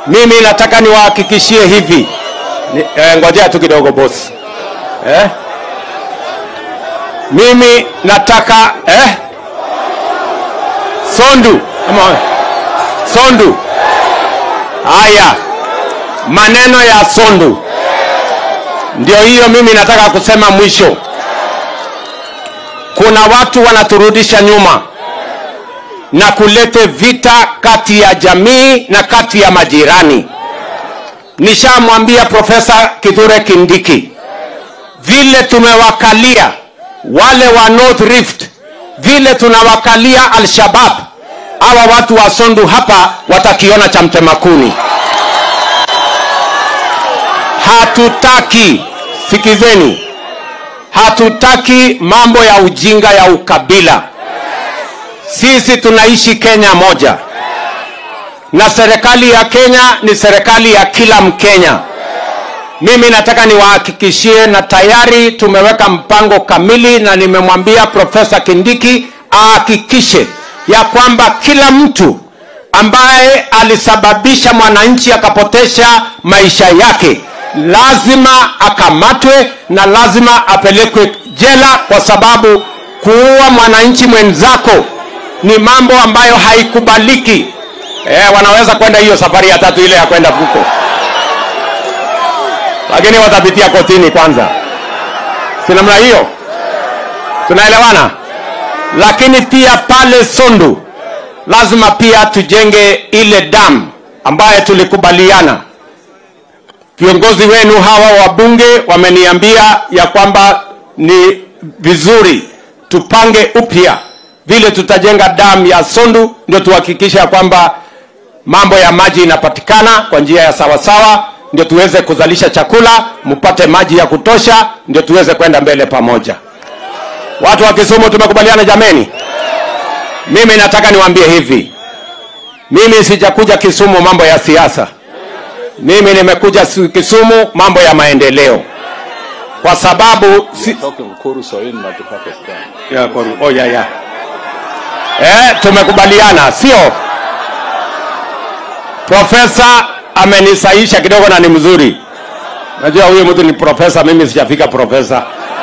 Mimi nataka niwahakikishie hivi ni, eh, ngojea tu kidogo bosi eh? Mimi nataka eh? Sondu ama Sondu, haya maneno ya Sondu ndio hiyo. Mimi nataka kusema mwisho, kuna watu wanaturudisha nyuma na kulete vita kati ya jamii na kati ya majirani. Nishamwambia Profesa Kithure Kindiki vile tumewakalia wale wa North Rift, vile tunawakalia Al-Shabab, hawa watu wa Sondu hapa watakiona cha mtemakuni. Hatutaki, sikizeni, hatutaki mambo ya ujinga ya ukabila. Sisi tunaishi Kenya moja, na serikali ya Kenya ni serikali ya kila Mkenya. Mimi nataka niwahakikishie, na tayari tumeweka mpango kamili, na nimemwambia Profesa Kindiki ahakikishe ya kwamba kila mtu ambaye alisababisha mwananchi akapotesha maisha yake lazima akamatwe na lazima apelekwe jela, kwa sababu kuua mwananchi mwenzako ni mambo ambayo haikubaliki. Eh, wanaweza kwenda hiyo safari ya tatu ile ya kwenda huko, lakini watapitia kotini kwanza, si namna hiyo? Tunaelewana? Lakini pia pale Sondu lazima pia tujenge ile damu ambayo tulikubaliana. Viongozi wenu hawa wabunge wameniambia ya kwamba ni vizuri tupange upya vile tutajenga damu ya Sondu, ndio tuhakikisha ya kwamba mambo ya maji inapatikana kwa njia ya sawasawa, ndio tuweze kuzalisha chakula, mpate maji ya kutosha, ndio tuweze kwenda mbele pamoja. Watu wa Kisumu tumekubaliana jameni? Mimi nataka niwaambie hivi, mimi sijakuja Kisumu mambo ya siasa, mimi nimekuja Kisumu mambo ya maendeleo, kwa sababu si... Talking Kuru Soin Pakistan. ya, koru- oh, ya, ya. Eh, tumekubaliana sio? Profesa amenisaisha kidogo na ni mzuri. Najua huyu mtu ni profesa, mimi sijafika profesa.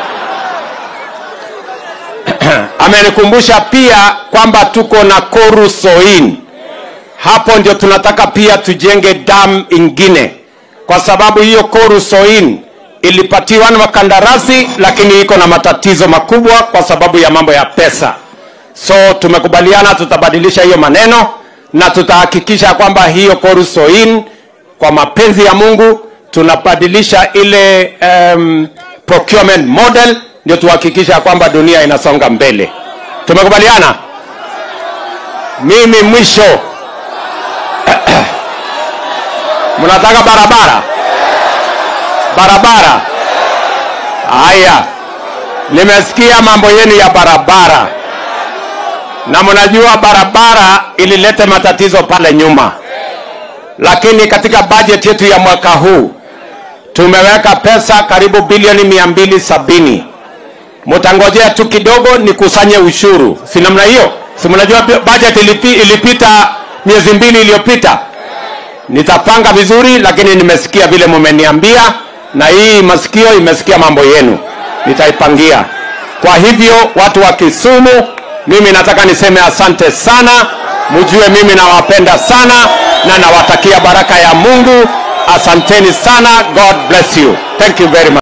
Amenikumbusha pia kwamba tuko na Koru Soin. Hapo ndio tunataka pia tujenge dam ingine, kwa sababu hiyo Koru Soin ilipatiwa na makandarasi, lakini iko na matatizo makubwa kwa sababu ya mambo ya pesa. So tumekubaliana tutabadilisha hiyo maneno na tutahakikisha kwamba hiyo Koru Soin kwa mapenzi ya Mungu tunabadilisha ile um, procurement model ndio tuhakikisha kwamba dunia inasonga mbele. Tumekubaliana? Mimi mwisho mnataka barabara barabara. Haya, nimesikia mambo yenu ya barabara, na mnajua barabara ilileta matatizo pale nyuma, lakini katika bajeti yetu ya mwaka huu tumeweka pesa karibu bilioni mia mbili sabini. Mtangojea tu kidogo nikusanye ushuru, si namna hiyo? Si mnajua bajeti ilipi, ilipita miezi mbili iliyopita. Nitapanga vizuri, lakini nimesikia vile mumeniambia, na hii masikio imesikia mambo yenu, nitaipangia. Kwa hivyo watu wa Kisumu, mimi nataka niseme asante sana, mjue mimi nawapenda sana na nawatakia baraka ya Mungu. Asanteni sana, God bless you. Thank you very much.